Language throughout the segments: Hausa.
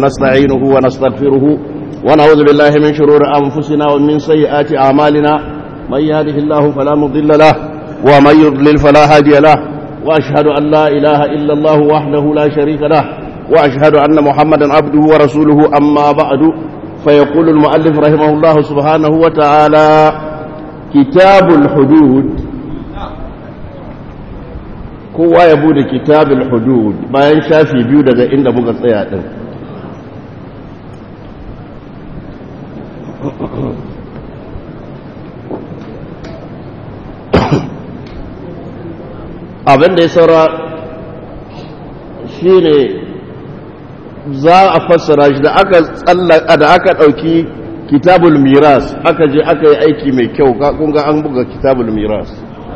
ونستعينه ونستغفره ونعوذ بالله من شرور أنفسنا ومن سيئات أعمالنا من يهده الله فلا مضل له ومن يضلل فلا هادي له وأشهد أن لا إله إلا الله وحده لا شريك له وأشهد أن محمدا عبده ورسوله أما بعد فيقول المؤلف رحمه الله سبحانه وتعالى كتاب الحدود kowa ya bude kitabul hudud bayan shafi biyu daga inda muka tsaya din abin da ya saura shine za a fassara shi da aka tsallaka da aka dauki kitabul miras aka je aka yi aiki mai kyau kun ga an buga kitabul miras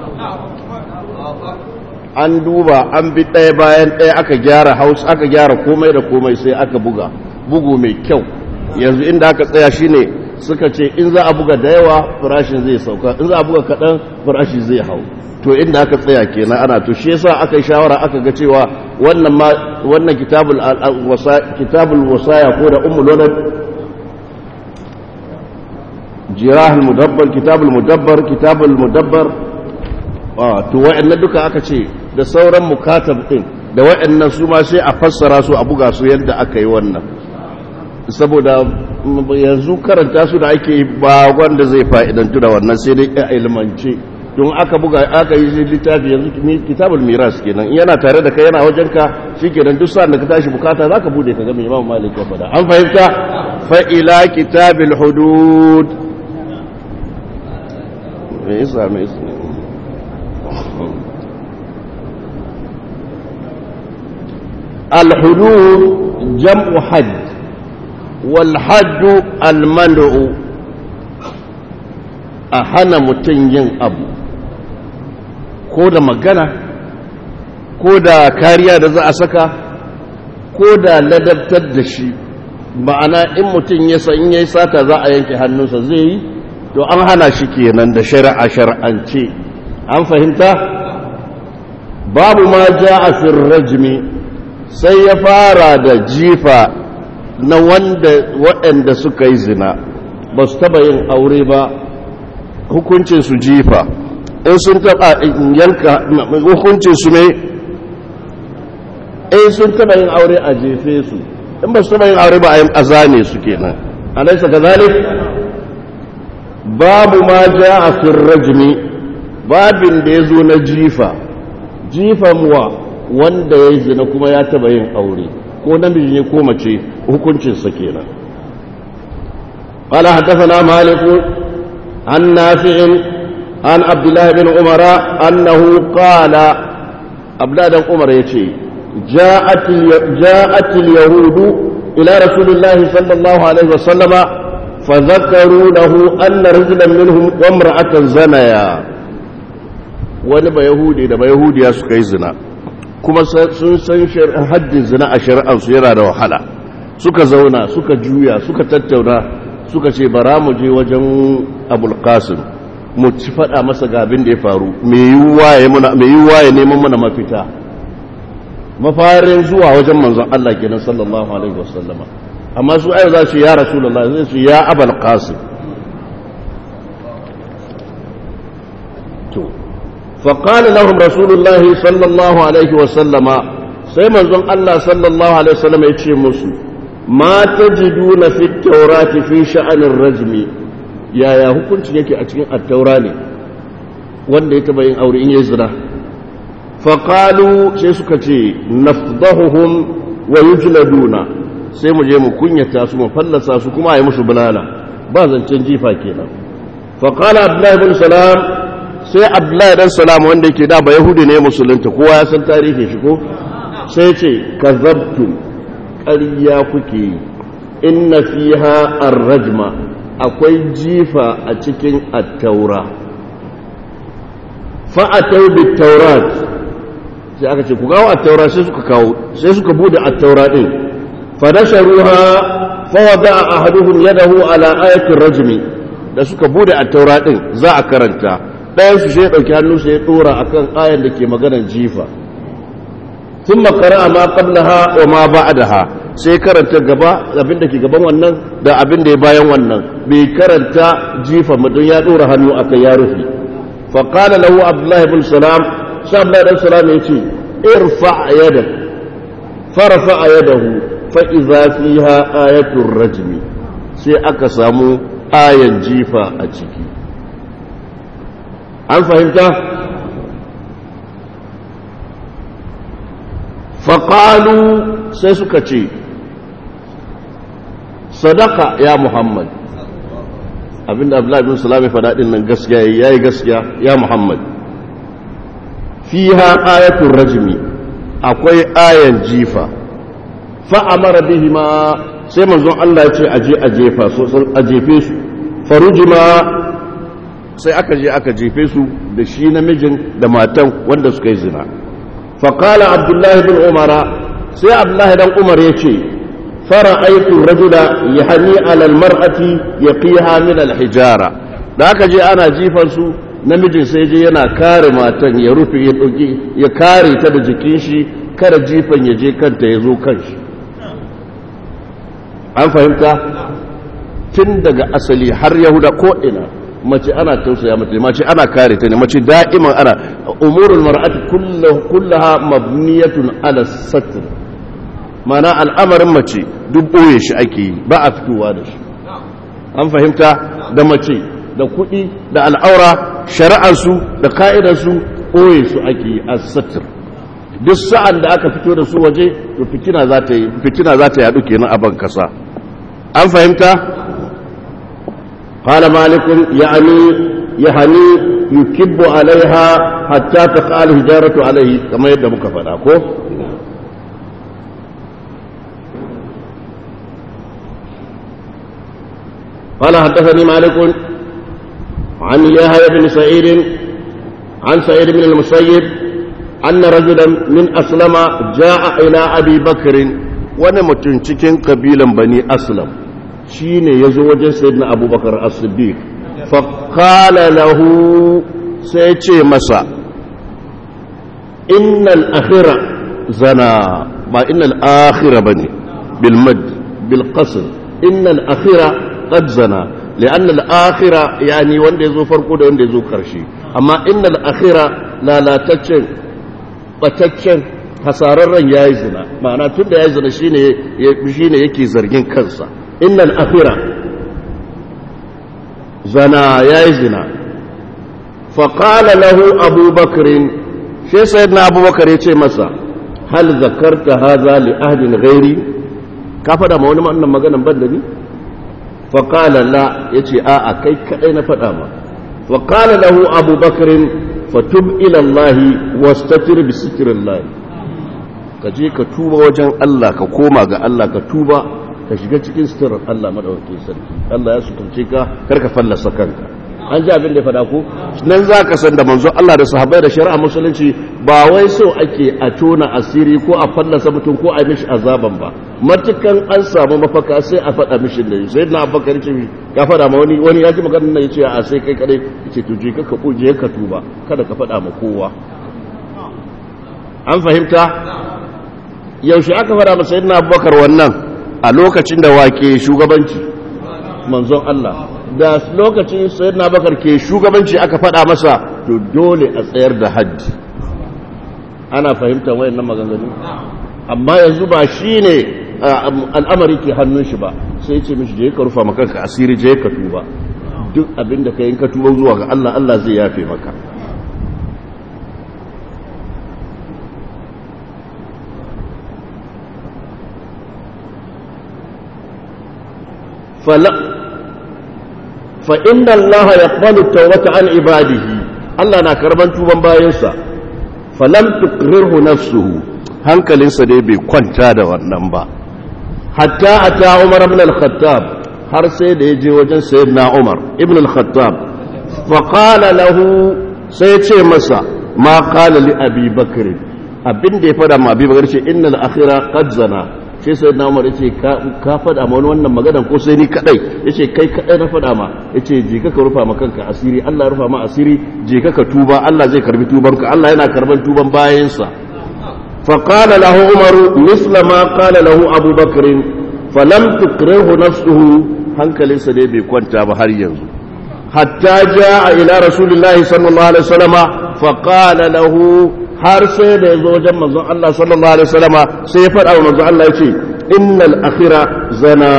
an duba an bi ɗaya bayan ɗaya aka gyara haus aka gyara komai da komai sai aka buga bugu mai kyau yanzu inda aka tsaya shine suka ce in za a buga da yawa farashin zai sauka in za a buga kaɗan farashi zai hau to inda aka tsaya kenan ana to shi yasa aka yi shawara aka ga cewa wannan ma wannan kitabul kitabul wasaya ko da ummul walad jirahul mudabbar kitabul mudabbar kitabul mudabbar to wa'annan duka aka ce da sauran mukatab din da wa'annan su ma sai a fassara su a buga su yadda aka yi wannan saboda yanzu karanta su da ake ba wanda zai fa'idantu da wannan sai dai a ilmance don aka buga aka yi littafi yanzu kitabul miras kenan yana tare da kai yana wajen ka shikenan duk sa'an da ka tashi bukata zaka bude ka ga mai Imam Malik ya faɗa an fahimta fa ila kitabil hudud me yasa me yasa الحدود جمع حد والحد المنع أحنا متنين أبو كودا مغانا كودا كاريا da za a saka ko da ladabtar da shi ma'ana in mutum ya san in yayi sata za a yanke hannunsa zai yi to an hana shi kenan da shari'a shar'ance an fahimta babu ma ja'a fi rajmi sai ya fara da jifa na wanda waɗanda suka yi zina ba su taɓa yin aure ba hukuncin su jifa in sun taɓa yanka hukuncin su ne in sun taɓa yin aure a jefe su in ba su taɓa yin aure ba a zane su kenan alaisa ka zalik babu ma ja a rajmi babin da ya zo na jifa jifan wa wanda ya yi zina kuma ya taba yin aure ko namiji ne ko mace hukuncinsa kenan قال حدثنا مالك عن نافع عن عبد الله بن عمر أنه قال عبد الله بن عمر يتي جاءت, جاءت اليهود إلى رسول الله صلى الله عليه وسلم فذكروا له أن رجلا منهم وامرأة زنيا ونبا يهودي نبا يهودي يسكي زنا kuma sun san haddin zina a shari'arsu yana da wahala suka zauna suka juya suka tattauna suka ce bara mu je wajen abulkasim mu ci faɗa masa ga abin da ya faru mai yiwuwa ya neman mana mafita mafarin zuwa wajen manzon Allah kenan sallallahu alaihi wasallama amma su ayo za su ya rasulullah zai su ya abul qasim to فقال لهم رسول الله صلى الله عليه وسلم sai manzon Allah sallallahu alaihi wasallam ya ce musu ma tajiduna fi taurati fi sha'anin rajmi yaya hukunci yake a cikin at-taura ne wanda ya taba yin aure in ya zina fa qalu sai suka ce nafdahuhum wa yujladuna sai mu je mu kunyata su mu fallasa su kuma ayi musu bulala ba zancen jifa kenan fa qala abdullah ibn salam sai abdullahi dan salam wanda yake da ba yahudi ne musulunta kowa ya san tarihin shi ko sai ce kazabtum ƙarya kuke yi inna fiha ar-rajma akwai jifa a cikin at-taura fa atau bit-taurat sai aka ce ku kawo at-taura sai suka kawo sai suka bude at-taura din fa dasharuha fa wada'a ahaduhum yadahu ala ayati ar-rajmi da suka bude at-taura din za a karanta ɗayan su sai ya ɗauki hannu sai ya ɗora a kan ayan da ke maganar jifa sun makara ma qablaha wa ma ba'daha sai karanta gaba abin da ke gaban wannan da abin da ya bayan wannan bai karanta jifa mutum ya dora hannu a kai ya rufe faƙala lahu abdullahi bin salam sai abdullahi bin salam ya ce irfa yada farfa yadahu fa iza fiha ayatul rajmi sai aka samu ayan jifa a ciki an fahimta faƙalu sai suka ce sadaka ya muhammad abinda abdullahi bin salam ya faɗa ɗin nan gaskiya ya yi gaskiya ya muhammad fiha ayatul rajmi akwai ayan jifa fa'amara bihi ma sai manzon Allah ya ce aje a jefa so a jefe su farujima sai aka je aka jefe su da shi namijin da matan wanda suka yi zina فقال عبد الله بن عمر سي عبد الله بن عمر يشي فرأيت الرجل يحني على المرأة يقيها من الحجارة ذاك جي أنا جيفا سو namijin sai je yana kare matan ya rufe ya ɗauki ya kare ta da jikin shi kada jifan ya je kanta ya zo kanshi an fahimta tun daga asali har yahuda ko ina mace ana tausaya mace mace ana kare ta ne mace da'iman ana umurul mar'ati kullaha mabniyatun ala satr mana al'amarin mace duk boye shi ake yi ba a fitowa da shi an fahimta da mace da kuɗi da al'aura shari'arsu da ka'idarsu boye su ake yi a satr duk sa'an da aka fito da su waje to fitina za ta yi fitina za ta yadu kenan a ban kasa an fahimta قال مالك يعني يعني يكب عليها حتى تقع الهجارة عليه كما يدى مكفنا كو قال حدثني مالك عن يحيى بن سعيد عن سعيد بن المسيب أن رجلا من أسلم جاء إلى أبي بكر ونمتن cikin kabilan bani aslam shi ne ya zo wajen sayyidina abubakar as-siddiq faƙala lahu sai ce masa innal akhira zana ba innal akhira bane bil mad bil qasr innal akhira qad zana لأن الآخرة يعني wanda yazo farko da wanda yazo karshe amma innal akhira lalataccen bataccen hasararren yayi zina ma'ana tunda yayi zina shine shine yake zargin kansa innal akhira zana yayi zina fa qala lahu abu bakr sai sayyidina abu bakar yace masa hal zakarta hadha li ahdin ghairi ka fada ma wani wannan maganan ban da ni fa qala la yace a a kai kadai na fada ma fa qala lahu abu bakr fatub ila allah wastatir bi sitrillah ka je ka tuba wajen Allah ka koma ga Allah ka tuba ka shiga cikin sitirar Allah madaukakin sarki Allah ya suturce ka kar ka fallasa kanka an ji abin da ya faɗa ko nan za ka san da manzo Allah da sahabbai da shari'a musulunci ba wai so ake a tona asiri ko a fallasa mutum ko a mishi azaban ba matukan an samu mafaka sai a faɗa mishi da sai na abubakar ce ya faɗa ma wani wani ya ji maganar nan ya ce a sai kai kadai ya ce to je ka je ka tuba kada ka faɗa ma kowa an fahimta yaushe aka faɗa ma sayyidina abubakar wannan a lokacin da wake shugabanci manzon Allah da lokacin sayyidina bakar ke shugabanci aka faɗa masa to dole a tsayar da haddi ana fahimtar wayannan maganganu amma yanzu ba shine al'amari ke hannun shi ba sai ce mishi je ka rufa maka ka asiri je ka tuba duk abin da ka yi ka tuba zuwa ga Allah Allah zai yafe maka fala فإن الله يقبل التوبة عن عباده الله na karban tuban bayansa falam tuqrirhu nafsuhu hankalinsa dai bai kwanta da wannan ba hatta ata Umar ibn al-Khattab har sai da yaje wajen sayyidina Umar ibn al-Khattab fa qala lahu sai ce masa ma qala li Abi Bakr abin da ya fada ma Abi Bakr ce innal akhira qad zana sai sai na umar yace ka faɗa ma wani wannan maganan ko sai ni kadai yace kai kadai na faɗa ma yace je ka rufa ma kanka asiri Allah ya rufa ma asiri je ka tuba Allah zai karbi tubanka Allah yana karban tuban bayansa فقال له عمر مثل ما قال له أبو بكر فلم تكره نفسه هنكل سدي كنت بهر ينزو حتى جاء إلى رسول الله صلى الله عليه وسلم فقال له har sai da ya zo wajen manzon Allah sallallahu alaihi wasallama sai ya faɗa wa manzon Allah ya ce innal akhira zana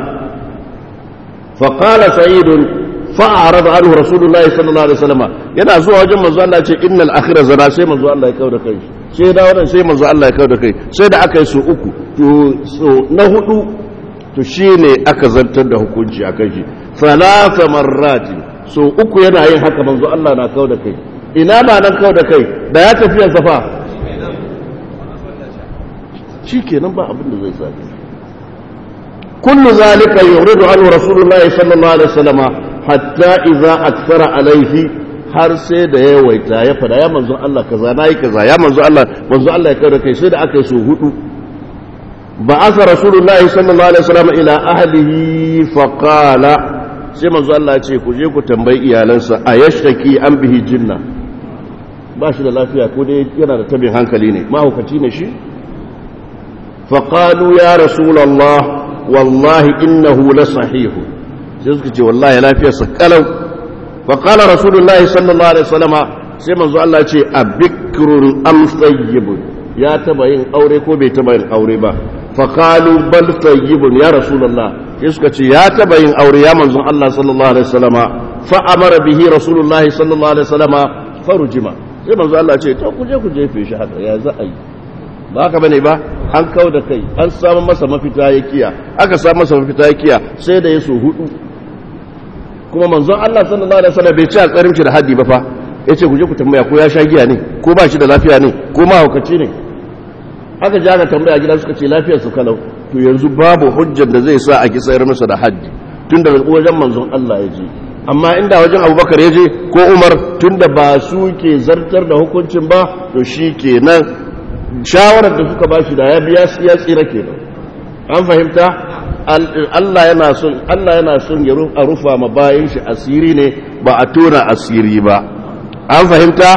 fa qala sa'id fa arada anhu rasulullahi sallallahu alaihi wasallama yana zuwa wajen manzon Allah ya ce innal akhira zana sai manzon Allah ya kawo da kai sai da wannan sai manzon Allah ya kawo da kai sai da aka yi su uku to so na hudu to shine aka zantar da hukunci akan shi thalatha marrati so uku yana yin haka manzon Allah na kawo da kai ina ba nan kau da kai da ya tafiya safa shi kenan ba abin da zai sami kullu zalika yuridu anhu rasulullahi sallallahu alaihi wasallama hatta idza akthara alaihi har sai da ya yawaita ya fada ya manzo Allah kaza nayi kaza ya manzo Allah manzo Allah ya kada kai sai da aka yi su hudu ba'atha rasulullahi sallallahu alaihi wasallama ila ahlihi fa qala sai manzo Allah ya ce ku je ku tambayi iyalansa ayashtaki an bihi jinna ba shi da lafiya ko dai yana da tabin hankali ne mahaukaci ne shi faƙalu ya rasulallah wallahi innahu la sahihu sai suka ce wallahi lafiyarsa kalau faƙala rasulullahi sallallahu alaihi wasallama sai manzo Allah ce a bikrun am tsayyibun ya taba yin aure ko bai taba yin aure ba faƙalu bal tsayyibun ya rasulallah sai suka ce ya taba yin aure ya manzon Allah sallallahu alaihi wasallama fa amara bihi rasulullahi sallallahu alaihi wasallama farujima sai manzo Allah ce to ku je ku jefe shi haka ya za a yi ba haka bane ba an kau da kai an samu masa mafita ya kiya aka samu masa mafita ya kiya sai da ya so hudu kuma manzon Allah sallallahu alaihi wasallam bai ci a karimci da haddi ba fa yace ku je ku tambaya ko ya sha giya ne ko ba shi da lafiya ne ko mahaukaci ne aka ji aka tambaya gida suka ce lafiyar su kalau to yanzu babu hujjar da zai sa a kisayar masa da haddi tun daga wajen manzon Allah ya je amma inda wajen abubakar ya je ko umar tunda ba su ke zartar da hukuncin ba to shi ke nan shawarar da suka ba shi da ya biya ya tsira ke nan an fahimta Allah yana son Allah yana son ya a rufa ma bayan shi asiri ne ba a tona asiri ba an fahimta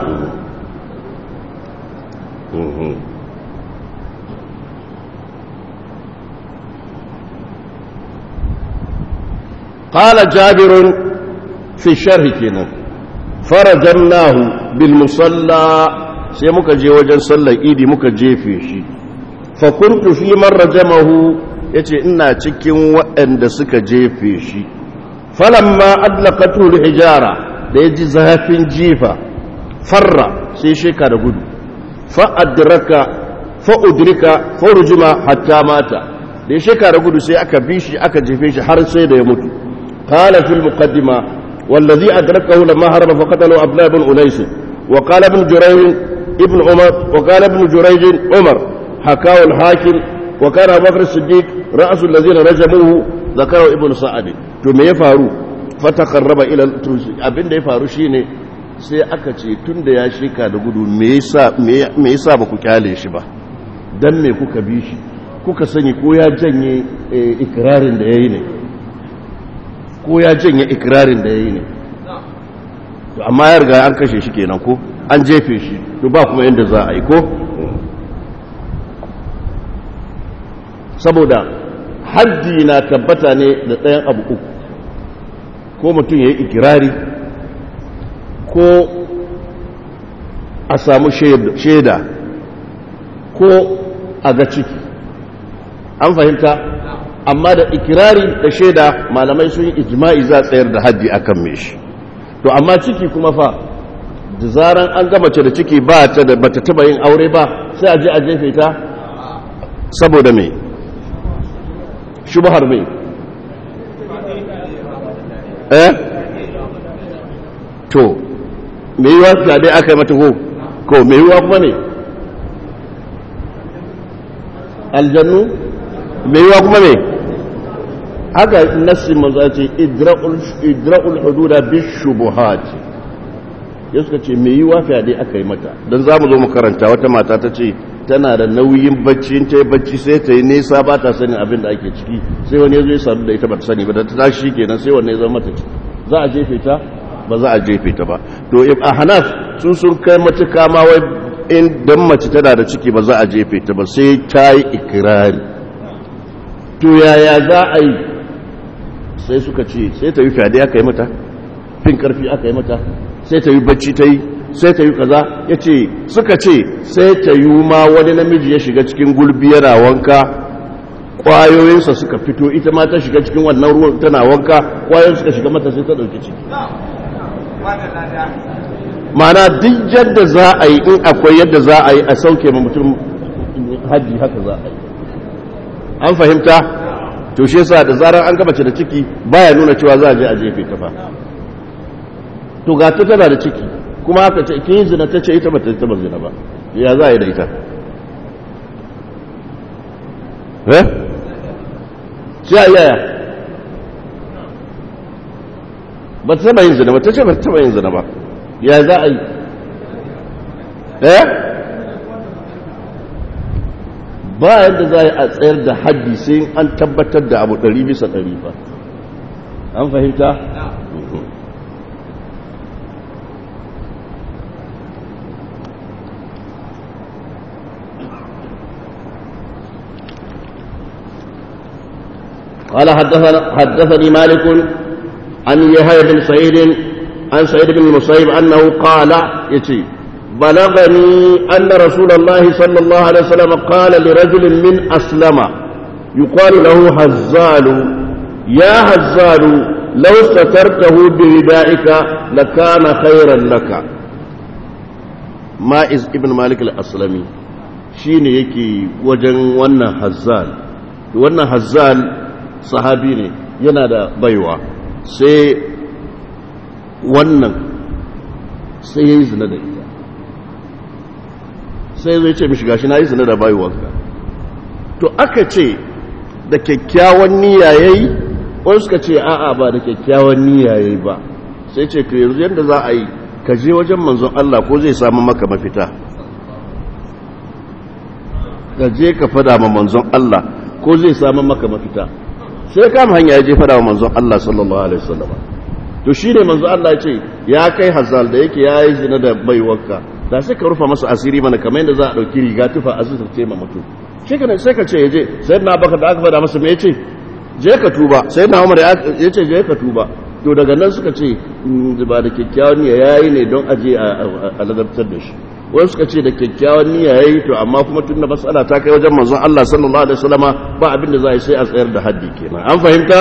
قال جابر في الشرح كنا فرجمناه بالمصلى sai muka je wajen sallar idi muka jefe shi fa kuntu fi man rajamahu yace ina cikin waɗanda suka jefe shi falamma adlaqatu hijara da yaji zafin jifa farra sai sheka da gudu fa adraka fa udrika fa rujuma hatta mata da ya sheka da gudu sai aka bi shi aka jefe shi har sai da ya mutu قال في المقدمة والذي أدركه لما هرب فقتله عبد الله بن أنيس وقال ابن جريج ابن عمر وقال ابن جريج عمر حكاه الحاكم وكان أبو بكر الصديق رأس الذين رجموه ذكره ابن سعد ثم يفارو فتقرب إلى abin da ya faru shine sai aka ce tun da ya shika da gudu me yasa ba ku kyale shi ba dan me kuka bi shi kuka sani ko ya janye ikirarin da ya yi ne ko ya janye ikirarin da ya yi ne amma ya riga an kashe shi kenan ko an jefe shi to ba kuma yadda za a yi ko saboda haddi na tabbata ne da ɗayan abu uku ko mutum ya yi ikirari ko a samu shaida ko a ga ciki an fahimta amma da ikirari da shaida malamai sun yi ijma'i za tsayar da haddi akan me shi to amma ciki kuma fa da zaran an gama ce da ciki ba ta da bata taba yin aure ba sai a je a jefe ta saboda me shubhar me eh to me yiwa dai aka yi mata ko ko me yiwa kuma ne aljannu me yiwa kuma ne haka nassi maza ce idra'ul hududa bishubuhati ya suka ce me yiwa fyaɗe aka yi mata don za mu zo mu karanta wata mata ta ce tana da nauyin bacci in ta yi bacci sai ta yi nesa ba ta sanin abin da ake ciki sai wani ya zo ya sadu da ita ba ta sani ba da ta tashi kenan sai wani ya zama mata ciki za a jefe ta ba za a jefe ta ba to a hanaf sun sun kai matuka ma wai in dan mace tana da ciki ba za a jefe ta ba sai ta yi ikirari to yaya za a yi sai suka ce sai ta yi fyade aka yi mata fin karfi aka yi mata sai ta yi bacci ta yi sai ta yi kaza ya ce suka ce sai ta yi ma wani namiji ya shiga cikin gulbi yana wanka kwayoyinsa suka fito ita ma ta shiga cikin wannan ruwan tana wanka kwayoyin suka shiga mata sai ta ɗauki ciki mana duk yadda za a yi in akwai yadda za a yi a sauke ma mutum hajji haka za a yi an fahimta to shi yasa da zarar an gabace da ciki baya nuna cewa za a je a jefe ta fa to ga ta tana da ciki kuma aka ce ke zina ta ce ita ba ta taba zina ba ya za a yi da ita eh sai a yaya ba ta taba yin zina ba ta ce ba ta taba yin zina ba ya za a yi eh ba yadda za a yi a tsayar da haddi sai an tabbatar da abu ɗari bisa ɗari ba an fahimta? قال حدثنا حدثني مالك عن يحيى بن سعيد عن سعيد بن المسيب انه قال يتي بلغني ان رسول الله صلى الله عليه وسلم قال لرجل من اسلم يقال له هزال يا هزال لو سترته بردائك لكان خيرا لك مائز ابن مالك الاسلمي shine yake wajen wannan hazzal wannan hazzal sahabi ne yana da baiwa sai wannan sai ya yi zina da ita sai zai ce mishi gashi na yi zina da baiwarka to aka ce da kyakkyawan niyya ya yi wani suka ce a'a ba da kyakkyawan niyya ya yi ba sai ce to yanzu yadda za a yi ka je wajen manzon Allah ko zai samu maka mafita ka je ka fada ma manzon Allah ko zai samu maka mafita sai kama hanya ya je fada wa manzon Allah sallallahu alaihi wasallam to shi ne manzon Allah ya ce ya kai hazal da yake yayi zina da baiwarka da sai ka rufa masa asiri mana kamar yadda za a dauki riga tufa a ce ma mutum shi kana sai ka ce yaje sai na baka da aka fada masa me yace je ka tuba sai na Umar ya ce je ka tuba to daga nan suka ce ba da kyakkyawan niyya yayi ne don aje a ladabtar da shi wani suka ce da kyakkyawan niyya yayi to amma kuma tun da mas'ala ta kai wajen manzon Allah sallallahu alaihi wasallama ba abin da za a yi sai a tsayar da haddi kenan an fahimta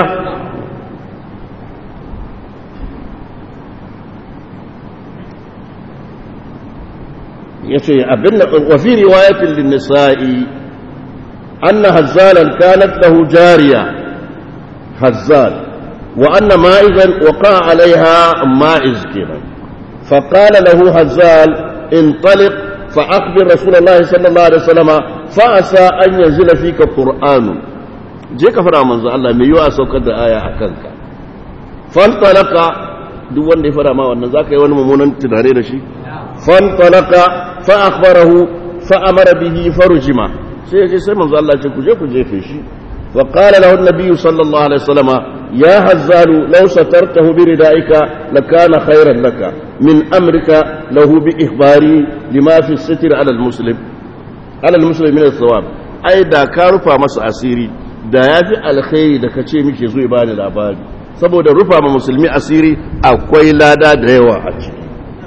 yace abin da wa fi riwayatin lin nisa'i anna hazzalan kanat lahu jariya hazzal wa anna ma'izan waqa alaiha ma'iz kenan فقال له هزال انطلق فأخبر رسول الله صلى الله عليه وسلم فأسى أن ينزل فيك قرآن je ka fara manzo Allah mai yiwa saukar da aya a kanka fantalaka duk wanda ya fara ma wannan zaka yi wani mummunan tunare da shi fantalaka fa akhbarahu fa amara bihi farjima sai ya ce sai manzo Allah ce ku je ku jefe shi wa qala lahu an-nabiy sallallahu alaihi wasallama ya hazzalu law satartahu bi ridaika lakana khayran laka min amrika lahu bi ikhbari lima fi sitr ala al-muslim ala al-muslim min al-thawab ai da ka rufa masa asiri da ya fi alkhairi da ka ce mishi zo ba ni labari saboda rufa ma musulmi asiri akwai lada da yawa a ciki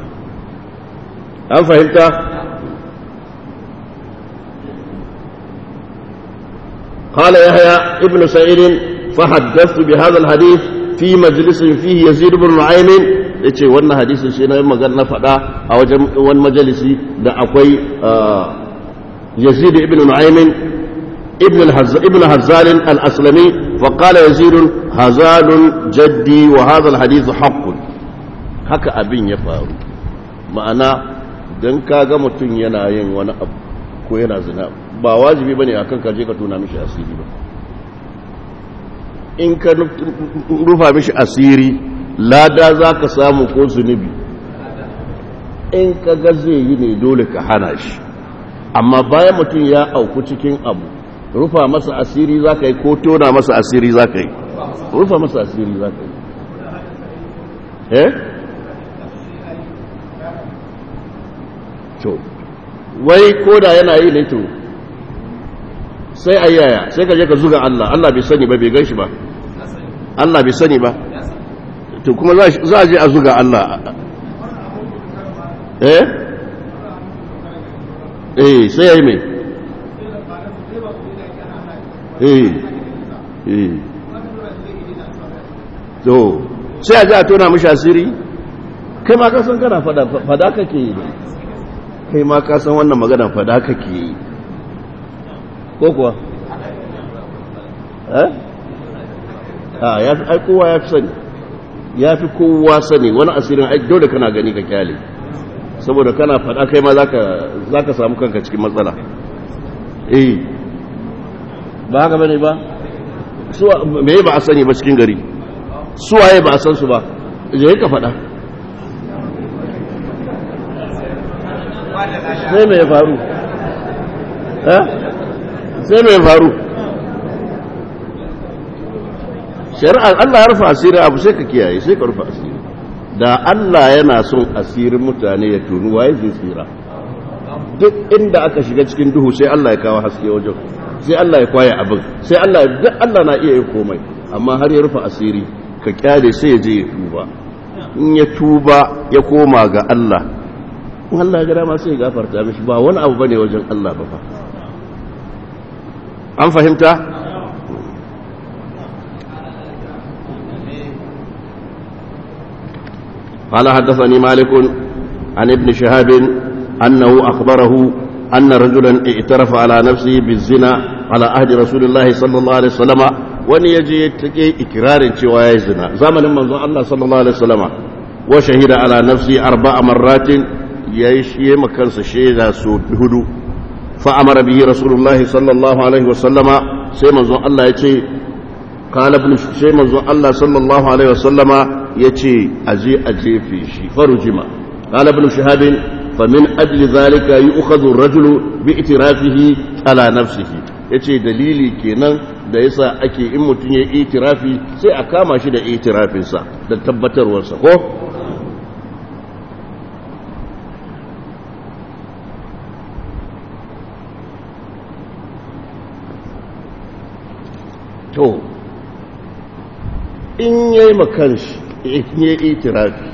an fahimta قال يحيى ابن سعيد فحدثت بهذا الحديث في مجلس فيه يزيد بن نعيم yace wannan hadisin shi na magana na faɗa a wajen wani majalisi da akwai Yazid ibn Nu'aymin ابن الهز... ابن هزال الأسلمي فقال يزيد هزال جدي وهذا الحديث حق haka abin ya faru ma'ana don kaga mutum yana yin wani abu ko yana zina ba wajibi bane akan ka je ka tuna mishi asiri ba in ka rufa mishi asiri lada za ka samu ko zunubi in ka ga zai yi ne dole ka hana shi amma bayan mutum ya auku cikin abu rufa masa asiri za ka yi ko tona masa asiri za ka yi rufa masa asiri za ka yi eh? to wai ko da yana yi ne to sai a yaya sai ka je ka zuga Allah Allah bai sani ba bai gan shi ba Allah bai sani ba to kuma za a je a zuga Allah eh eh sai ya yi mai eh eh to sai a ji a tona mashi asiri kai ma ka san kana fada kake yi kai ma ka san wannan magana fada kake yi ko kuwa eh a ya fi kowa ya fi sani ya fi kowa sani wani asirin aiki dole kana gani ka kyale saboda kana fada kai ma za ka samu kanka cikin matsala eh ba haka bane ba me ba a sani ba cikin gari suwaye ba a san su ba je ka fada sai mai faru sai mai faru shari'ar Allah ya rufa asirin abu sai ka kiyaye sai ka rufa asiri da Allah yana son asirin mutane ya tunu waye zai tsira duk inda aka shiga cikin duhu sai Allah ya kawo haske wajen sai Allah ya kwaye abin sai Allah duk Allah na iya yin komai amma har ya rufa asiri ka kyale sai ya je ya tuba in ya tuba ya koma ga Allah in Allah ya ga dama sai ya gafarta mishi ba wani abu bane wajen Allah ba fa an fahimta قال حدثني مالك عن ابن شهاب أنه أخبره أن رجلا اعترف على نفسه بالزنا على عهد رسول الله صلى الله عليه وسلم wani ya je take ikirarin cewa ya yi zina zamanin manzon Allah sallallahu alaihi wasallama wa shahida ala nafsi arba'a marratin yayi shi makansa shaida su hudu fa amara bihi rasulullahi sallallahu alaihi wasallama sai manzon Allah ya ce qala ibn sai manzon Allah sallallahu alaihi wasallama yace aje a jefe shi farujima qala ibn shihab فمن أجل ذلك يؤخذ الرجل باعترافه على نفسه yace dalili kenan da yasa ake in mutum ya itirafi sai a kama shi da itirafinsa da tabbatarwarsa ko to in yayi makanshi in yayi itirafi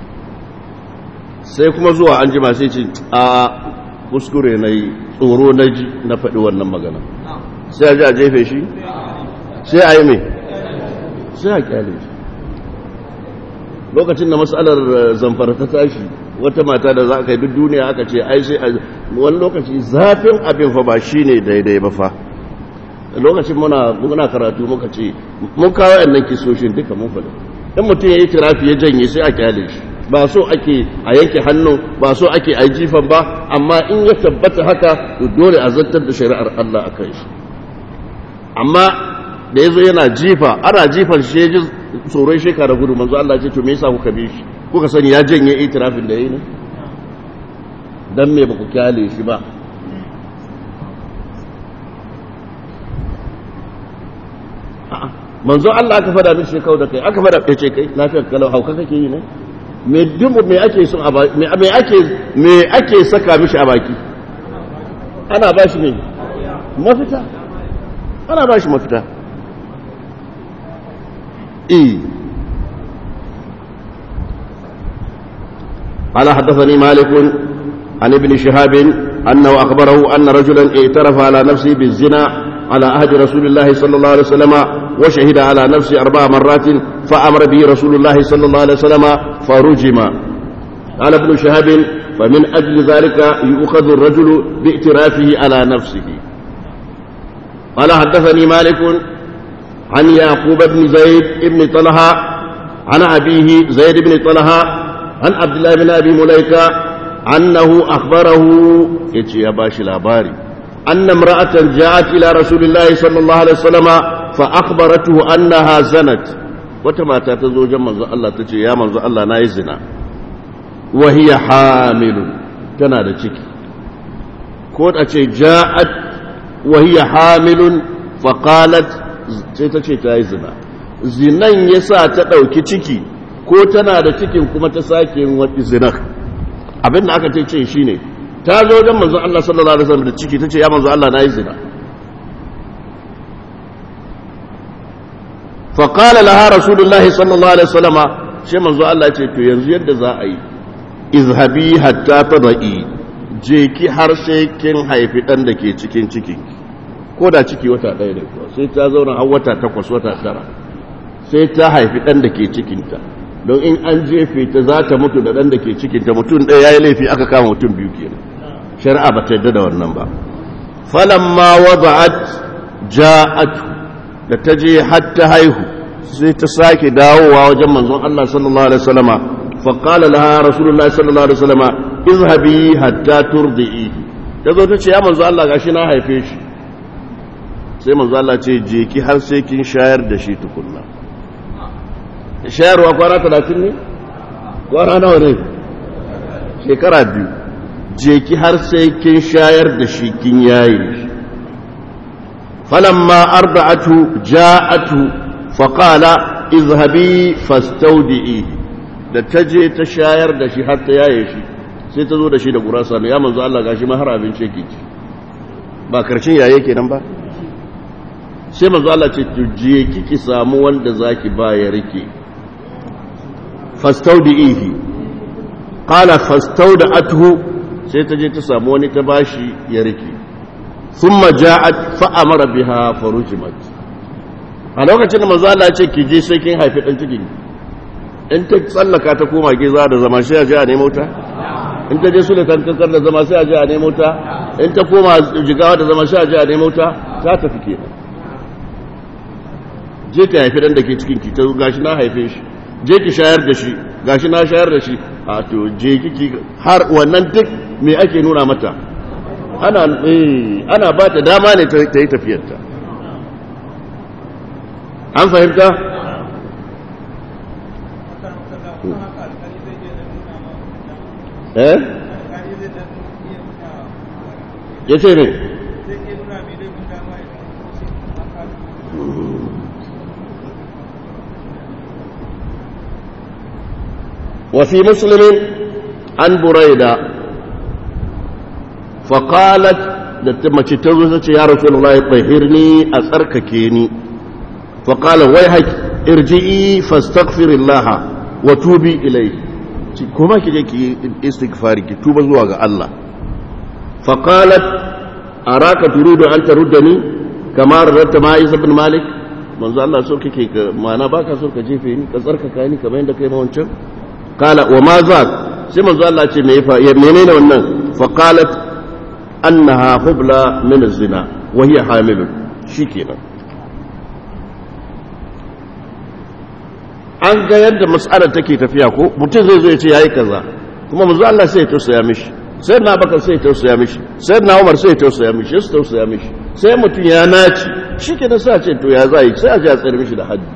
sai kuma zuwa an jima sai ce a kuskure na yi tsoro na ji na faɗi wannan magana sai a ji a jefe shi sai a yi mai sai a kyale shi lokacin da matsalar zamfara ta tashi wata mata da za a kai duk duniya aka ce ai sai wani lokaci zafin abin fa ba shi ne daidai ba fa lokacin muna karatu muka ce mun kawo yannan kisoshin duka mun faɗi in mutum ya yi tirafi ya janye sai a kyale shi ba so ake a yanke hannu ba so ake a jifan ba amma in ya tabbata haka to dole a zartar da shari'ar Allah a kai shi amma da yazo yana jifa ana jifan shi ji tsoron shekara gudu manzo Allah ce to me yasa kuka bi shi kuka sani ya janye itirafin da yayi ne dan me baku kyale shi ba manzo Allah aka fada mishi shekau da kai aka fada ce kai lafiyar kalau hauka kake yi ne me dubu me ake son a me ake me ake saka mishi a baki ana ba shi ne mafita ana ba shi mafita eh قال حدثني مالك عن ابن شهاب أنه أخبره أن رجلا اعترف على نفسه بالزنا على عهد رسول الله صلى الله عليه وسلم وشهد على نفسه أربع مرات فأمر به رسول الله صلى الله عليه وسلم فرجم قال ابن شهاب فمن أجل ذلك يؤخذ الرجل باعترافه على نفسه قال حدثني مالك عن يعقوب بن زيد بن طلحة عن أبيه زيد بن طلحة عن عبد الله بن أبي مليكة أنه أخبره يتي يا باشي الأباري أن امرأة جاءت إلى رسول الله صلى الله عليه وسلم فأخبرته أنها زنت وتما تتزوج منذ الله تجي يا منذ الله نايزنا وهي حامل تنادى تشكي كون أتي جاءت وهي حامل فقالت تتشي تايزنا zinan ya sa ta ɗauki ciki ko tana da cikin kuma ta sake yin wani zinar abin da aka ce shi ne ta zo wajen manzo Allah sallallahu alaihi wasallam da ciki tace ya manzo Allah nayi zina fa qala laha rasulullahi sallallahu alaihi wasallam shi manzo Allah ya ce to yanzu yadda za a yi izhabi hatta tadai je ki har sai kin haifi dan da ke cikin ciki ko da ciki wata ɗaya ne kuwa sai ta zauna har wata takwas wata tara sai ta haifi ɗan da ke cikinta don in an jefe ta za ta mutu da ɗan da ke cikinta mutum ɗaya ya yi laifi aka kama mutum biyu kenan shari'a ba ta yadda da wannan ba falamma wada'at ja'at da ta je har ta haihu sai ta sake dawowa wajen manzon Allah sallallahu alaihi wasallama fa qala laha rasulullahi sallallahu alaihi wasallama izhabi hatta turdi'i ta zo ta ce ya manzo Allah gashi na haife shi sai manzo Allah ce je ki har sai kin shayar da shi tukunna shayarwa kwana talatin ne kwana nawa ne shekara biyu je ki har sai kin shayar da shi kin yaye shi falamma arda'atu ja'atu faqala izhabi fastawdi'i da ta je ta shayar da shi har ta yaye shi sai ta zo da shi da gurasa ne ya manzo Allah gashi ma har abinci yake ci ba karshen yaye kenan ba sai manzo Allah ce to je kiki samu wanda zaki ba ya rike fastaudihi qala fastaudathu sai ta je ta samu wani ta bashi ya rike thumma ja'at fa amara biha farujimat a lokacin da manzo Allah ya ce ki je sai kin haifi dan cikin in ta tsallaka ta koma giza da zama sai a je a nemo ta in ta je sulatan kankar da zama sai a je a nemo ta in ta koma jigawa da zama sai a je a nemo ta ta tafi kenan je ki haifi dan da ke cikin ki ta gashi na haife shi je ki shayar da shi gashi na shayar da shi a to je kiki har wannan duk me ake nuna mata ana eh ana ba ta dama ne ta yi tafiyarta an fahimta eh ya ce ne وفي مسلم عن بريدة فقالت mace ta zo ce ya rasu Allah ya tsahirni a tsarkake ni faƙala wai haƙi irji'i fastaghfirillah wa tubi ilai kuma ki je ki istighfari ki tuba zuwa ga Allah faqalat araka turidu an taruddani kama rarrata ma Isa ibn Malik manzo Allah so kake ka mana baka so ka jefe ni ka tsarkaka ni kamar yadda kai ma wancan kala wa ma za sai manzo Allah ce me ya menene wannan fa qalat annaha hubla min az-zina wa hiya hamilun shikenan an ga yadda mas'alar take tafiya ko mutum zai zo ya ce yayi kaza kuma manzo Allah sai ya tausaya mishi sai na bakar sai ya tausaya mishi sai na Umar sai ya tausaya mishi sai tausaya mishi sai mutum ya naci shikenan sai a ce to ya zai sai a ji a tsare mishi da haddi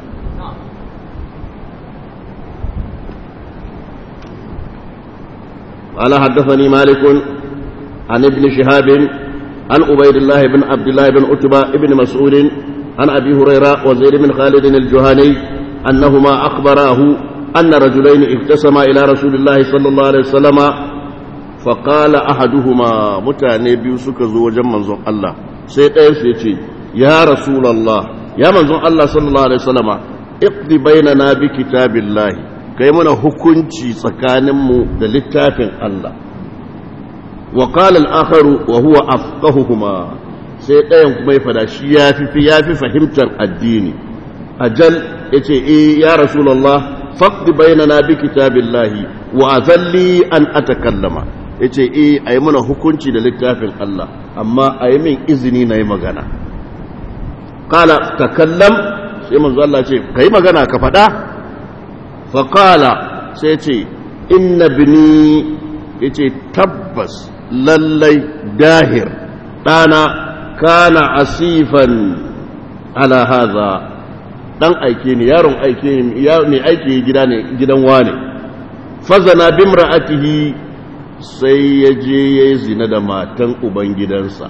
قال حدثني مالك عن ابن شهاب عن عبيد الله بن عبد الله بن عتبة بن مسعود عن أبي هريرة وزيد بن خالد الجهني أنهما أخبراه أن رجلين اقتسما إلى رسول الله صلى الله عليه وسلم فقال أحدهما متاني بيوسك زوجا منظر الله سيقيس يتي يا رسول الله يا منظر الله صلى الله عليه وسلم اقضي بيننا بكتاب الله kai mana hukunci tsakaninmu da littafin Allah wa qala al-akharu wa huwa afqahuhuma sai ɗayan kuma ya fada shi yafi fi yafi fahimtar addini ajal yace eh ya rasulullah faqdi bainana bi kitabillahi wa azalli an atakallama yace eh ayi mana hukunci da littafin Allah amma ayi min izini na yi magana qala takallam sai manzo Allah ce kai magana ka fada faƙala sai ce inna bini ya ce tabbas lallai dahir ɗana kana asifan ala haza ɗan aike ne yaron aike ne mai aiki gida ne gidan wane fazana bimra'atihi sai ya je ya yi zina da matan ubangidansa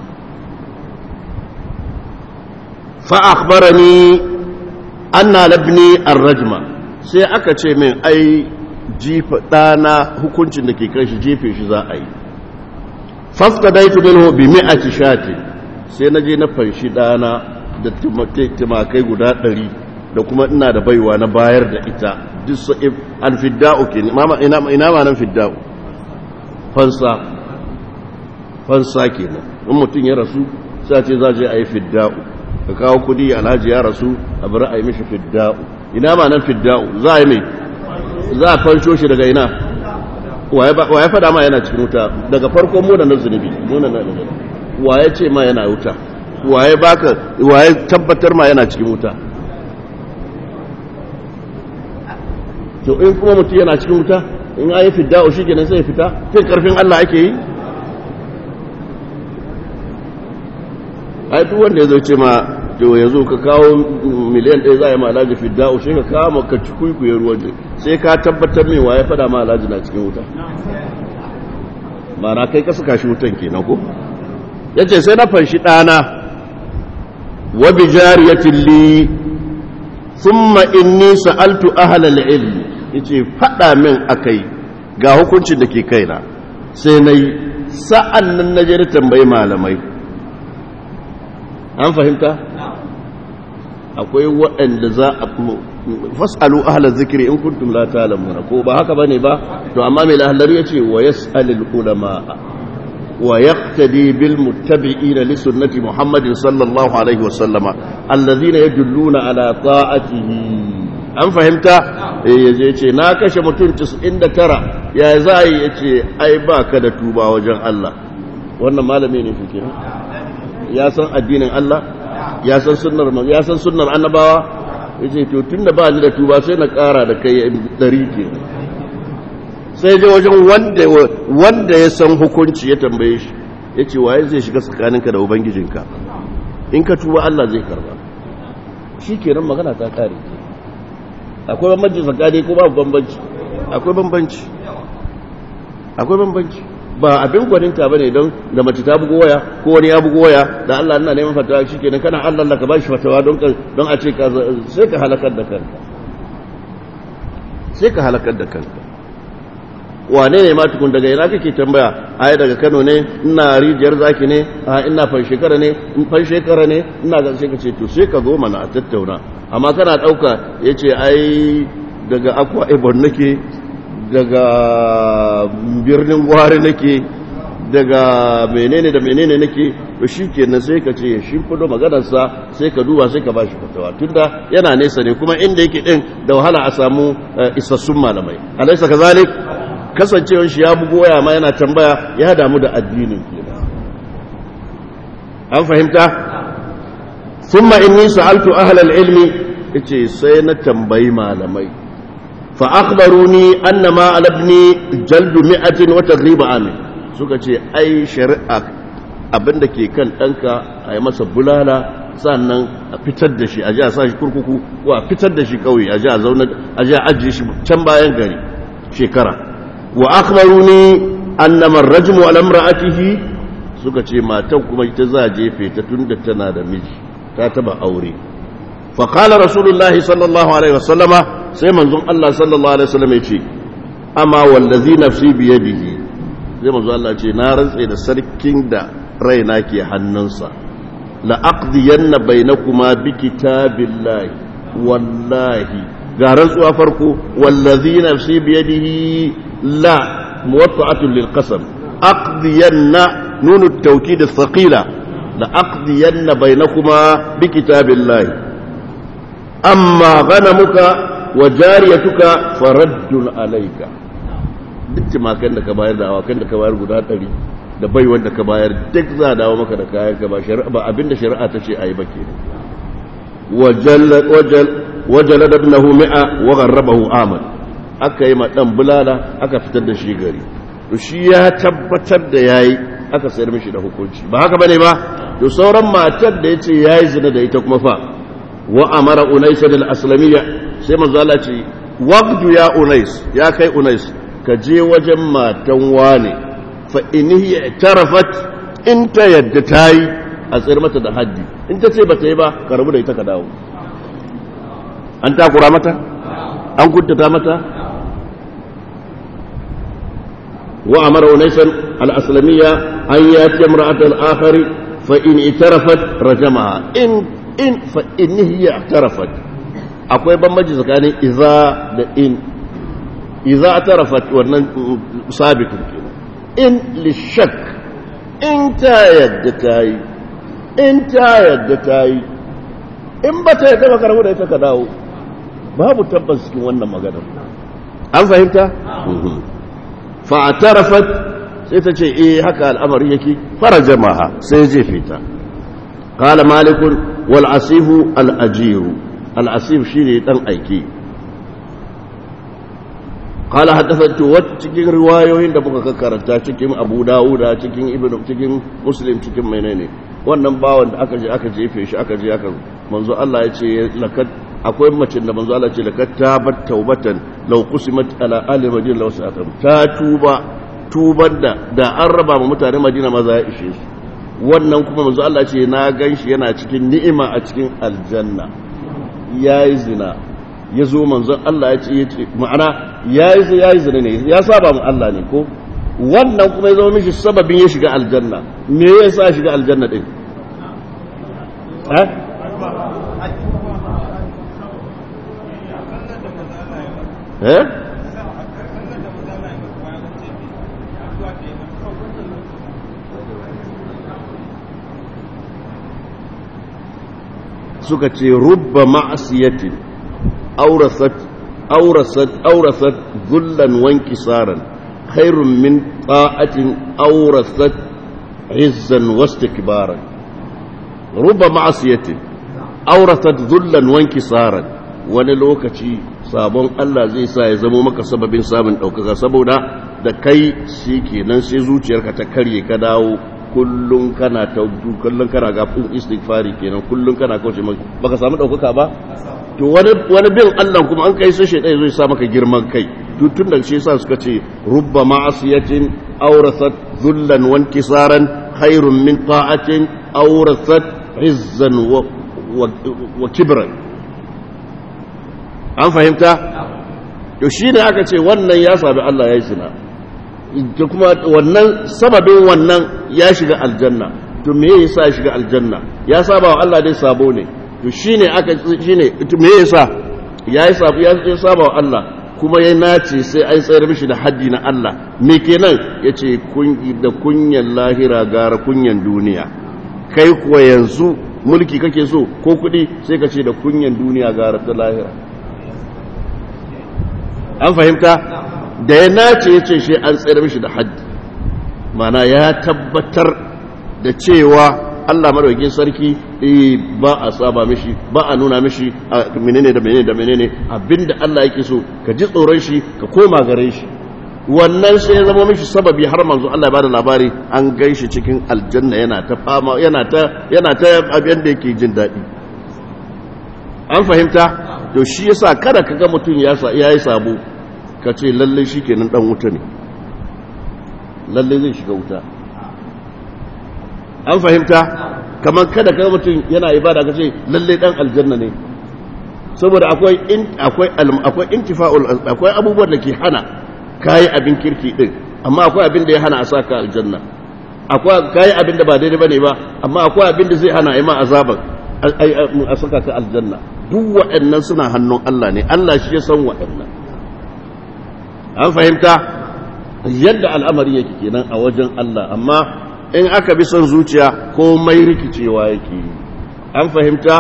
fa'akbarani anna labni ar-rajma sai aka ce min ai jifa ɗana hukuncin da ke kan shi jefe shi za a yi fastadaitu minhu bi mi'ati shati sai na je na fanshi dana da timakai guda ɗari da kuma ina da baiwa na bayar da ita duk sa'ib alfidda'u ke ina ma nan fidda'u fansa fansa kenan in mutum ya rasu sai ce za je a yi fidda'u ka kawo kudi alhaji ya rasu a bari a yi mishi fidda'u ina ma nan fidda'u za a yi mai za a fansho shi daga ina waye fada ma yana cikin wuta daga farko muna na zunubi muna na zunubi waye ce ma yana wuta waye baka waye tabbatar ma yana cikin wuta to in kuma mutum yana cikin wuta in ayi fidda'u shi kenan sai fita kai karfin Allah ake yi ai duk wanda ya zo ce ma to ya zo ka kawo miliyan ɗaya za a yi ma alhaji fidda'u shi ka kawo ka ci kuikuyen ruwan sai ka tabbatar min waye fada ma alhaji na cikin wuta mana kai ka suka shi wutan kenan ko ya ce sai na fanshi ɗana wa bi jariyatin li thumma inni sa'altu ahlal ilmi yace fada min akai ga hukuncin da ke kaina sai nayi sa'an nan naje da tambayi malamai an fahimta akwai waɗanda za a fasalu ahla zikiri in kuntum la ta'lamuna ko ba haka bane ba to amma mai lahallari yace wa yas'alul ulama wa yaqtadi bil muttabi'ina li sunnati muhammadin sallallahu alaihi wa sallama alladhina yadulluna ala ta'atihi an fahimta eh yaje yace na kashe mutum 99 ya zai yace ai baka da tuba wajen Allah wannan malami ne fike ya san addinin Allah ya san sunnar ya san sunnar annabawa yace to tunda ba ni da tuba sai na kara da kai dari ke sai je wajen wanda wanda ya san hukunci ya tambaye shi yace waye zai shiga tsakaninka da ubangijinka in ka tuba Allah zai karba shikenan magana ta kare akwai bambanci tsakani ko babu bambanci akwai bambanci akwai bambanci ba abin gwaninta bane don da mace ta bugo waya ko wani ya bugo waya da Allah ina neman fatawa shikenan kana Allah Allah ka bashi fatawa don don a ce ka sai ka halakar da kanka sai ka halakar da kanka wane ne ma tukun daga ina kake tambaya ai daga Kano ne ina rijiyar zaki ne a ina fan shekara ne in fan shekara ne ina ga sai ka ce to sai ka zo mana a tattauna amma kana dauka yace ai daga akwa ibon nake daga birnin gwari nake daga menene da menene nake to shi kenan sai ka ce shi fudo maganarsa sai ka duba sai ka ba shi fatawa tunda yana nesa ne kuma inda yake din da wahala a samu isassun malamai alaisa ka zalik kasancewar shi ya bugo waya ma yana tambaya ya damu da addinin kenan an fahimta thumma inni sa'altu ahlal ilmi yace sai na tambayi malamai فأخبروني أن ما على ابني جلد مئة وتغريب عام suka ce ai shari'a abinda ke kan ɗanka a yi masa bulala sannan a fitar da shi a ji a sa shi kurkuku ko a fitar da shi ƙauye a ji a zaune a ji a ajiye shi can bayan gari shekara wa akhbaruni annama rajmu ala imra'atihi suka ce matan kuma ita za a jefe ta tunda tana da miji ta taba aure fa qala rasulullahi sallallahu alaihi wasallama sai manzon Allah sallallahu alaihi wasallam ya ce amma wallazi nafsi biyadihi sai manzon Allah ce na rantse da sarkin da raina ke hannunsa la aqdiyanna bainakuma bi kitabillahi wallahi ga rantsuwa farko wallazi nafsi biyadihi la muwatta'atun lil qasam aqdiyanna nunu at-tawkid ath-thaqila la aqdiyanna bainakuma bi kitabillahi amma ghanamuka wa jariyatuka faraddun alayka duk timakan da ka bayar da awakan da ka bayar guda ɗari da bai wanda ka bayar duk za a dawo maka da kayan ka ba shari'a ba abinda shari'a ta ce a yi ba ke wajala da ibnahu mi'a wa gharrabahu amal aka yi ma dan bulala aka fitar da shi gari to shi ya tabbatar da yayi aka sayar mishi da hukunci ba haka bane ba to sauran matar da yace yayi zina da ita kuma fa wa amara unais al-aslamiyya sai manzo Allah ce waqdu ya unais ya kai unais ka je wajen matan wane fa in hiya tarafat in ta yadda tayi a tsayar mata da haddi in ta ce ba ta yi ba ka rabu da ita ka dawo an takura mata an kuntata mata wa amara unais al-aslamiyya أن يأتي امرأة الآخر فإن اعترفت رجمها إن إن فإن هي اعترفت أقوى بمجي زكاني إذا إن إذا اعترفت ونن ثابت إن للشك إن تايد تاي إن تايد تاي إن بتا يتبقى ربنا يتكداو babu tabbas cikin wannan maganar an fahimta fa'tarafat sai ta ce eh haka al'amari yake farajamaha sai jefe ta qala malik wal asifu al ajiru al asif shine dan aiki qala haddathatu wa cikin riwayoyin da muka karanta cikin abu dawuda cikin ibnu cikin muslim cikin menene wannan bawan da aka je aka jefe shi aka je aka manzo Allah ya ce lakat akwai mace da manzo Allah ce lakat tabat taubatan law qusimat ala ali madina law sa'atam ta tuba tuban da da an raba ma mutane madina maza ya ishe su wannan kuma manzo Allah ce na ganshi yana cikin ni'ima a cikin aljanna yayi zina ya zo manzon Allah ya ce ya ce ma'ana yayi yayi zina ne ya saba mu Allah ne ko wannan kuma ya zama mishi sababin ya shiga aljanna me yasa shiga aljanna din eh eh suka ce rubba ma'asiyatin aurasat aurasat aurasat zullan wanki saran khairun min ta'atin aurasat izzan wastikbaran rubba ma'asiyatin aurasat zullan wanki saran wani lokaci sabon Allah zai sa ya zamo maka sababin samun ɗaukaka saboda da kai shi kenan sai zuciyarka ta karye ka dawo kullum kana ta kullum kana gafin istighfari kenan kullum kana kauce baka samu ɗaukaka ba to wani wani bin Allah kuma an kai sai shaidan zai sa maka girman kai to tun da shi yasa suka ce rubba ma'asiyatin awrasat dhullan wa inkisaran khairun min ta'atin awrasat izzan wa wa kibran an fahimta to shi ne aka ce wannan ya sami Allah ya yi zina to kuma wannan sababin wannan ya shiga aljanna to me yasa ya shiga aljanna ya saba wa Allah dai sabo ne to shine aka shine to me yasa ya yi sabo ya saba wa Allah kuma ya nace sai an tsayar mishi da haddi na Allah me kenan yace kun da kunyan lahira gara kunyan duniya kai kuwa yanzu mulki kake so ko kuɗi sai ka ce da kunyan duniya gara ta lahira an fahimta da ya nace ya ce shi an tsayar mishi da haddi mana ya tabbatar da cewa Allah madaukakin sarki ba a saba mishi ba a nuna mishi a menene da menene da menene abinda Allah yake so ka ji tsoron shi ka koma gare shi wannan sai ya zama mishi sababi har manzo Allah ya bada labari an ganshi cikin aljanna yana ta fama yana ta yana ta abin da yake jin daɗi an fahimta to shi yasa kada ka ga mutum ya yi sabo ka ce lalle shi kenan dan wuta ne lalle zai shiga wuta an fahimta kamar kada ka ga mutum yana ibada ka ce lalle dan aljanna ne saboda akwai akwai akwai intifa'ul akwai abubuwan da ke hana kai abin kirki din amma akwai abin da ya hana a saka aljanna akwai kai abin da ba daidai bane ba amma akwai abin da zai hana ai ma azaban a saka ka aljanna duk waɗannan suna hannun Allah ne Allah shi ya san waɗannan an fahimta yadda al'amari yake kenan a wajen Allah amma in aka bi son zuciya komai rikicewa yake an fahimta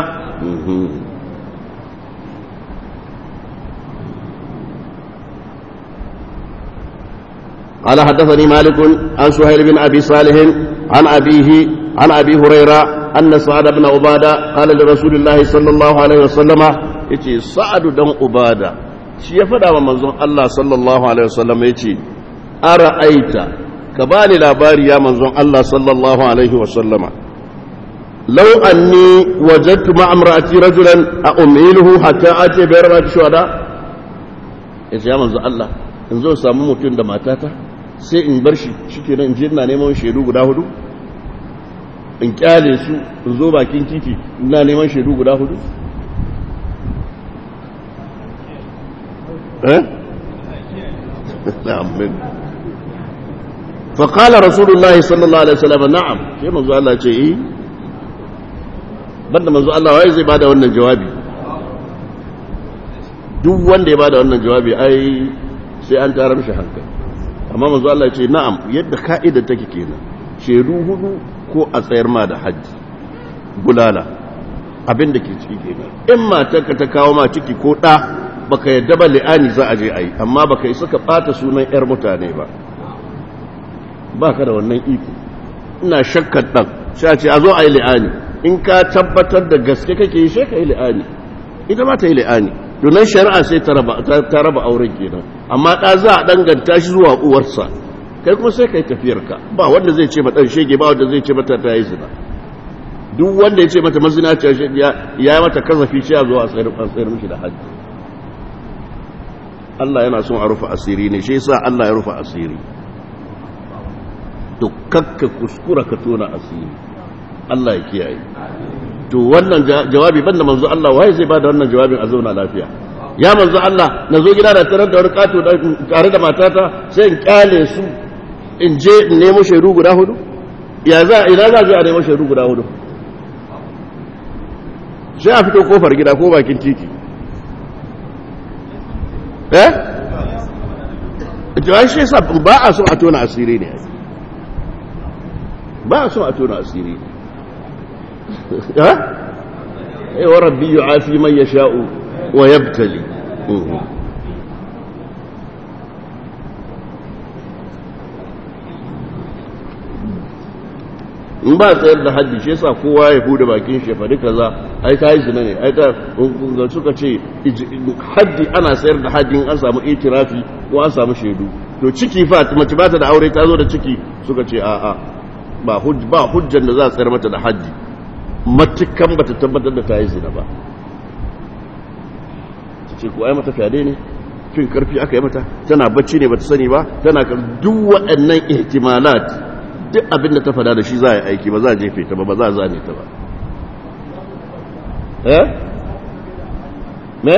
قال حدثني مالك عن سهيل بن أبي صالح عن أبيه عن أبي هريرة أن سعد بن عبادة قال لرسول الله صلى الله عليه وسلم يتي سعد بن عبادة shi ya faɗa wa manzon Allah sallallahu alaihi wasallam ya ce ara'aita ka bani labari ya manzon Allah sallallahu alaihi wasallama law anni wajadtu ma'a imra'ati rajulan a umiluhu hatta ati bi arba'ati shuhada yace ya manzon Allah in zo samu mutum da matata sai in bar shi shikenan in je ina neman shaidu guda hudu in kyale su in zo bakin titi ina neman shaidu guda hudu eh amin fa qala rasulullahi sallallahu alaihi wasallam na'am sai manzo Allah ce eh banda manzo Allah wai zai bada wannan jawabi duk wanda ya bada wannan jawabi ai sai an tarar shi hankali amma manzo Allah ce na'am yadda ka'ida take kenan shedu hudu ko a tsayar ma da haji bulala abin da ke ciki kenan in matarka ta kawo ma ciki ko ɗa baka yadda ba li'ani za a je a yi amma baka yi suka ɓata sunan 'yar mutane ba ba ka da wannan iko ina shakkar ɗan sha ce a zo a yi li'ani in ka tabbatar da gaske kake yi sai ka yi li'ani ita ma ta yi li'ani domin shari'a sai ta raba auren kenan amma ɗa za a danganta shi zuwa uwarsa kai kuma sai ka yi tafiyarka ba wanda zai ce ɗan shege ba wanda zai ce mata ta yi zina duk wanda ya ce mata mazina ce ya yi mata kazafi shi a zuwa a tsayar mishi da hajji Allah yana son a rufe asiri ne shi yasa Allah ya rufe asiri to kakka kuskura ka tona asiri Allah ya kiyaye to wannan jawabi banda manzo Allah waye zai bada wannan jawabin a zauna lafiya ya manzo Allah na zo gida da tarar da wani kato tare da matata sai in kyale su in je in nemo shaidu guda hudu ya za ina za a nemo shaidu guda hudu sai a fito kofar gida ko bakin titi eh jawai shi yasa ba a son a tona asiri ne ba a son a tona asiri ne eh eh wa rabbi yu'afi man yasha'u wa yabtali in ba tsayar da haddi shi yasa kowa ya bude bakin shi faɗi kaza ai ta yi zina ne ai ta ga suka ce haddi ana sayar da haddi an samu itirafi ko an samu shaidu to ciki fa mace ba ta da aure ta zo da ciki suka ce a a ba ba hujjan da za a tsayar mata da haddi matukan ba ta tabbatar da ta yi zina ba ta ce ko ai mata fyade ne fin karfi aka yi mata tana bacci ne ba ta sani ba tana duk waɗannan ihtimalat duk abin da ta fada da shi za a yi aiki ba za a jefe ta ba ba za a zane ta ba eh me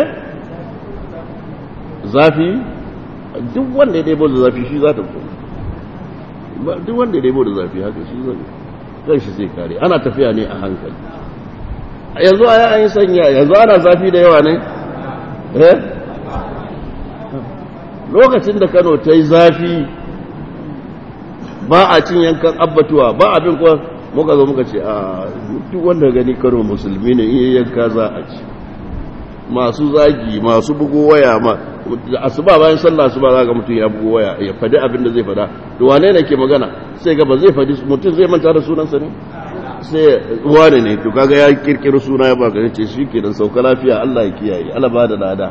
zafi duk wanda ya daibo da zafi shi za ta kuma duk wanda ya daibo da zafi haka shi zai zai shi zai kare ana tafiya ne a hankali yanzu a yi an yi sanya yanzu ana zafi da yawa ne eh lokacin da kano ta yi zafi ba a cin yankan abbatuwa ba abin kuwa muka zo muka ce a duk wanda gani karo musulmi ne iya yanka za a ci masu zagi masu bugo waya ma asuba bayan sallah asuba za ga mutum ya bugo waya ya fadi abin da zai fada to wane ne ke magana sai ga ba zai fadi mutum zai manta da sunansa ne sai wane ne to kaga ya kirkiro suna ya baka ce shi ke dan sauka lafiya Allah ya kiyaye Allah ba da lada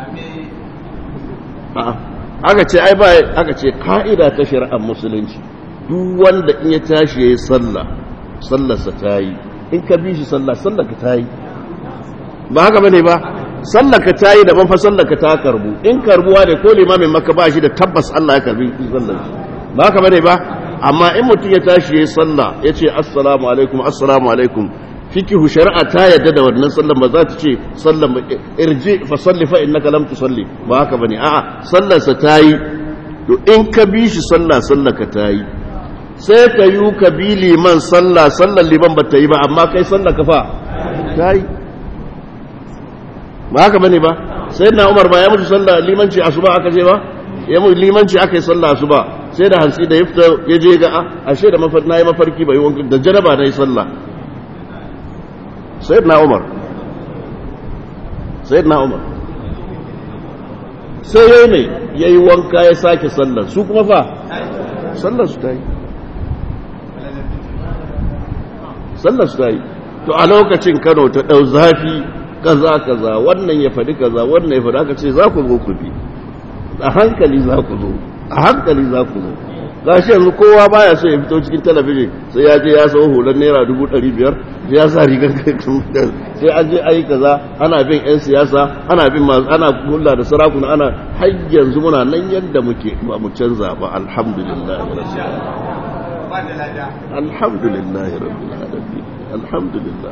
a'a aka ce ai ba aka ce ka'ida ta shari'ar musulunci duk wanda in ya tashi yayi sallah sallarsa ta yi in ka bi shi sallah sallar ka ta yi ba haka bane ba sallar ka ta yi daban fa sallar ka ta karbu in karbuwa ne ko limamin maka ba shi da tabbas Allah ya karbi sallar shi ba haka bane ba amma in mutum ya tashi yayi sallah ya ce assalamu alaikum assalamu alaikum fikihu shari'a ta yadda da wannan sallan ba za ta ce sallan irji fa salli fa innaka lam tusalli ba haka bane a'a sallar sa tayi to in ka bi shi sallah sallar ka tayi sai ka yi ka bi liman sallah sallar liman ba ta yi ba amma kai sallar ka fa tayi ba haka bane ba sai na Umar ba ya mutu sallah limanci asuba aka je ba ya mutu limanci aka yi sallah asuba sai da hantsi da ya fita ya je ga ashe da mafarki na yi mafarki bai wanka da jaraba na yi sallah sayyidina umar sayyidina umar sai yayi ne yayi wanka ya sake sallar su kuma fa sallar su ta yi sallar su ta yi to a lokacin kano ta ɗau zafi kaza kaza wannan ya faɗi kaza wannan ya faɗi aka ce za ku zo ku bi a hankali za ku zo a hankali za ku zo gashi yanzu kowa baya so ya fito cikin talabijin sai ya je ya sau hular naira dubu ɗari biyar ya sa rigar sai an je ayi kaza ana bin 'yan siyasa ana bin masu ana kula da sarakuna ana har yanzu muna nan yadda muke ba mu canza ba alhamdulillah alhamdulillah rabbil alamin alhamdulillah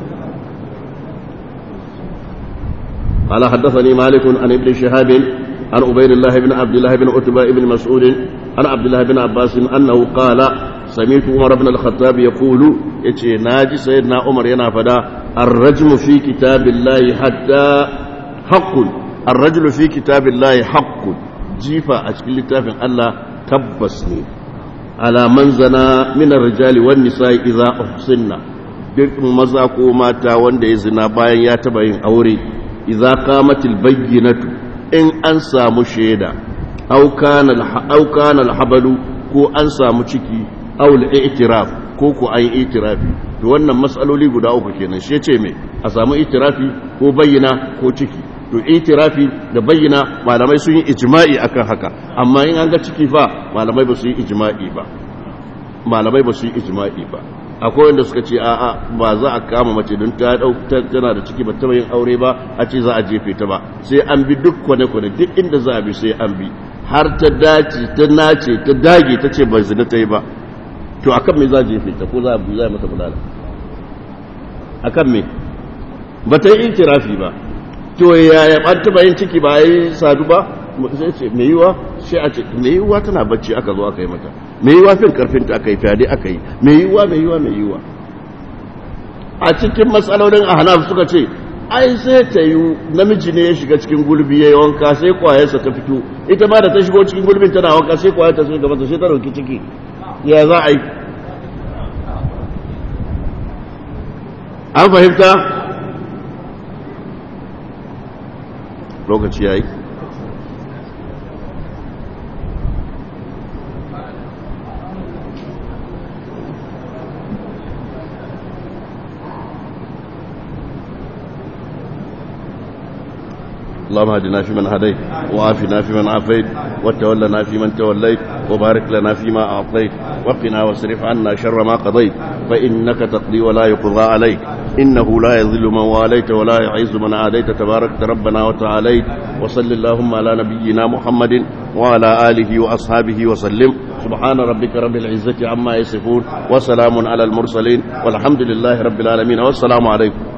قال حدثني مالك عن ابن شهاب عن عبيد الله بن عبد الله بن عتبة بن مسعود عن عبد الله بن عباس أنه قال سمعت عمر بن الخطاب يقول يتي ناجي سيدنا عمر ينا فدا الرجم في كتاب الله حتى حق الرجل في كتاب الله حق جيفا أشكل لتافن الله تبسني على من زنا من الرجال والنساء إذا أحسننا duk maza ko mata wanda ya zina bayan ya taba yin aure idza qamatil bayyinatu in an samu shaida aw kana aw kana alhabalu ko an samu ciki aw al-i'tiraf ko ko an itirafi to wannan matsaloli guda uku kenan shi yace me a samu itirafi ko bayyana ko ciki to itirafi da bayyana malamai sun yi ijma'i akan haka amma in an ga ciki fa malamai ba su yi ijma'i ba malamai ba su yi ijma'i ba akwai wanda suka ce a'a ba za a kama mace don ta tana da ciki ba taba yin aure ba a ce za a jefe ta ba sai an bi duk kwane-kwane duk inda za a bi sai an bi har ta dace ta nace ta dage ta ce ba zina ta yi ba to akan me za a jefe ta ko za a bi za a mata bulala akan me ba ta yi itirafi ba to yaya an taba yin ciki ba yi sadu ba sai ce me yiwa sai a ce me yiwa tana bacci aka zo aka yi mata me yiwa fin karfin ta aka yi fyade aka yi me yiwa me yiwa me yiwa a cikin matsalolin ahnaf suka ce ai sai ta yi namiji ne ya shiga cikin gulbi ya yi wanka sai kwayarsa ta fito ita ma da ta shigo cikin gulbin tana wanka sai kwayar ta shiga mata sai ta dauki ciki ya za a yi an fahimta lokaci ya yi اللهم اهدنا فيمن هديت وعافنا فيمن عافيت وتولنا فيمن توليت وبارك لنا فيما أعطيت وقنا واصرف عنا شر ما قضيت فإنك تقضي ولا يقضى عليك إنه لا يذل من واليت ولا يعز من عاديت تبارك ربنا وتعاليت وصل اللهم على نبينا محمد وعلى آله وأصحابه وسلم سبحان ربك رب العزة عما يصفون وسلام على المرسلين والحمد لله رب العالمين والسلام عليكم